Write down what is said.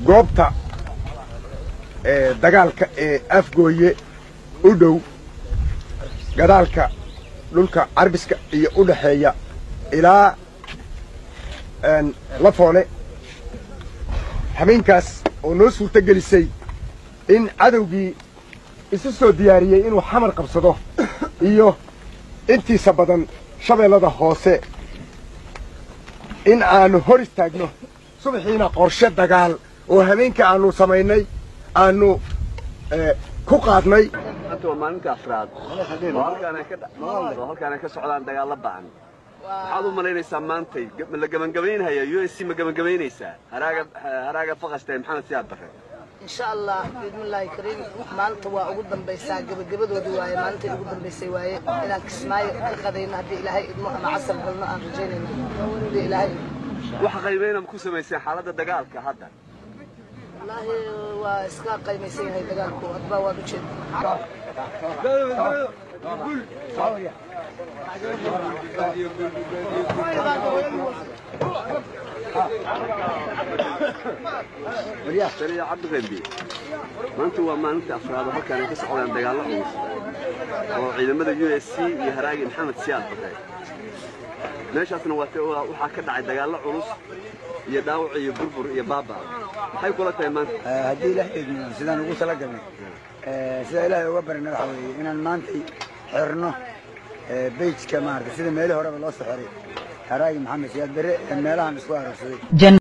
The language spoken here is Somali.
goobta dagaalka ee afgooye u dhow gadaalka dhulka carbiska iyo u dhexeeya ilaa lafoole habeenkaas oo noo suurto gelisay in cadowgii isu soo diyaariyey inuu xamar qabsado iyo intiisa badan shabeellada hoose in aanu hor istaagno subaxiina qorshe dagaal oo habeenka aanu samaynay aanu ku qaadnay hadda waa maalinta afraad oo halkaan ay ka socdaan dagaalla ba'an maxaad u malaynaysaa maantay ma la gebangabaynhaya u s c ma gebangabaynaysaa haraaga haraaga faqaste maxamed siyaad bare insha allah biidmillaahi kariim maanta waa ugu dambaysaa gebagabadoodii waaye maalintai ugu dambaysay waaye inaan kismaayo ka qadayno haddii ilaahay idmo ama casar galno aan rajaynayno haddii ilaahay waxa qiimayna ma ku samayseen xaaladda dagaalka hadda wallaahi waa iska qaymaysan yahay dagaalku hadba waad ujeeda taliya cabdiqembi maanta waa maalinta afraad oo halkaan ay ka socdaan dagaallo culus oo ciidamada u s c iyo haraagi maxamed siyaad bare meeshaasna waxaa ka dhacay dagaallo culus iyo dhaawac iyo burbur iyo baaba maxay kula tahay maanta haddii ilaah eegno sidaan ugu talagalnay sida ilaahay uga barina waxa weeye inaan maantay xirno bejka maarata sida meelihii horeba loo soo xiray haraagi maxamed siyaad bere ee meelahan isku aragsaday